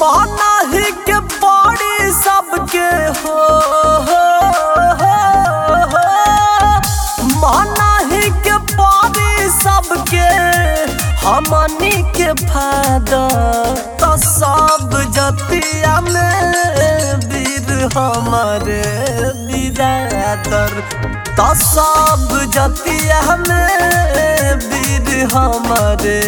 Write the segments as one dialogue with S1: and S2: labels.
S1: मानही के पड़ी सबके हो हो, हो, हो। मानही के पड़ी सबके हमनी के फायदा तो सब जतिया में वीर हमारे बिरादर तो सब जतिया में वीर हमारे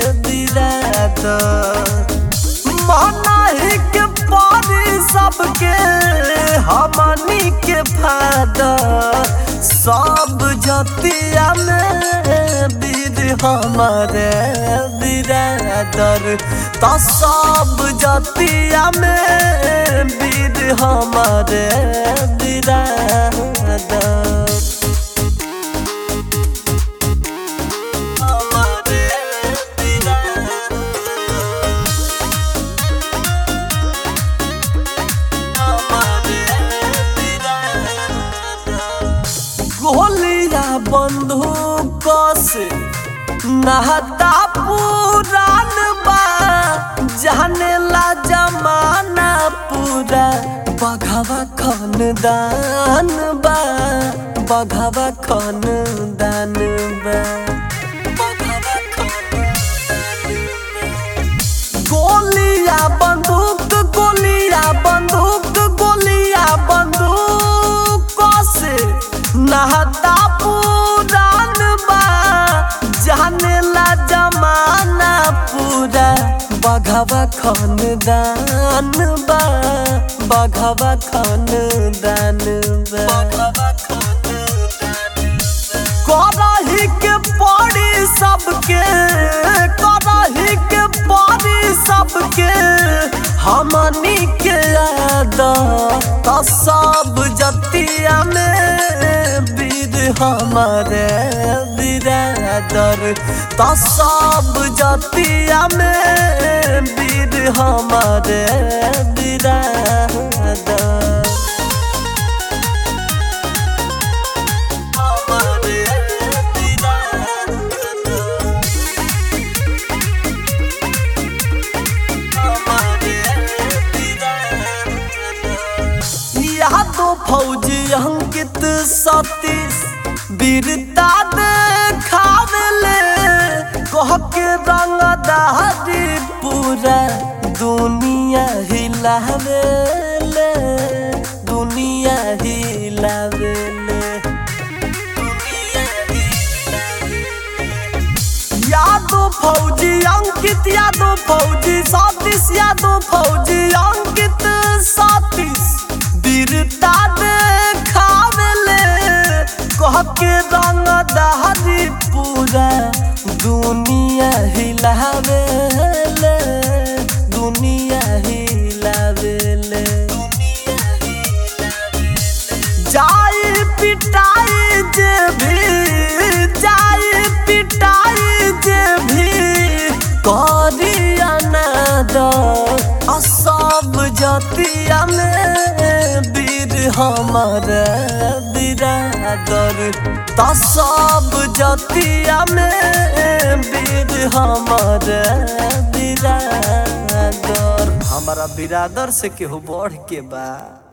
S1: बिरादर मानही के पारी सबके हमनी के फायदा सब जतिया में वीर हमारे बिरादर तो सब जतिया में वीर हमारे बिरादर हमारे बिरादर गोलिया बंदूक से नहता पुरान बा जाने ला जमाना पूरा बघवा खानदान बा बघवा खानदान बा बघवा खानदान बा। गोलिया बंदूक गोलिया बंदूक गोलिया बंदूक से नहता पुरान बा जाने ला जमाना पूरा बघवा खानदान बा बघवा खानदान बा करही के पड़ी सबके करही के पड़ी सबके हमनी के याद तो सब जतिया में वीर हमारे बिरादर तो सब जतिया में वीर हमारे बिरादर हमारे बिरादर यादो फौजी अंकित सतीश वीरता देखावले कह के रंगदारी पूरा दुनिया हिलावेले दुनिया हिलावेले दुनिया हिलावेले यादव फौजी अंकित यादव फौजी सतीश यादव फौजी अंकित सतीश वीरता देखावेले कह के रंग दहरी पूरा दुनिया हिलावेले दुनिया हिलावेले जाई पिटाई जे भी जाई पिटाई जे भी करिया नाद सब जतिया में वीर हमर बिरादर त सब जतिया में वीर हमर बिरादर हमारा बिरादर से केहू बढ़ के बा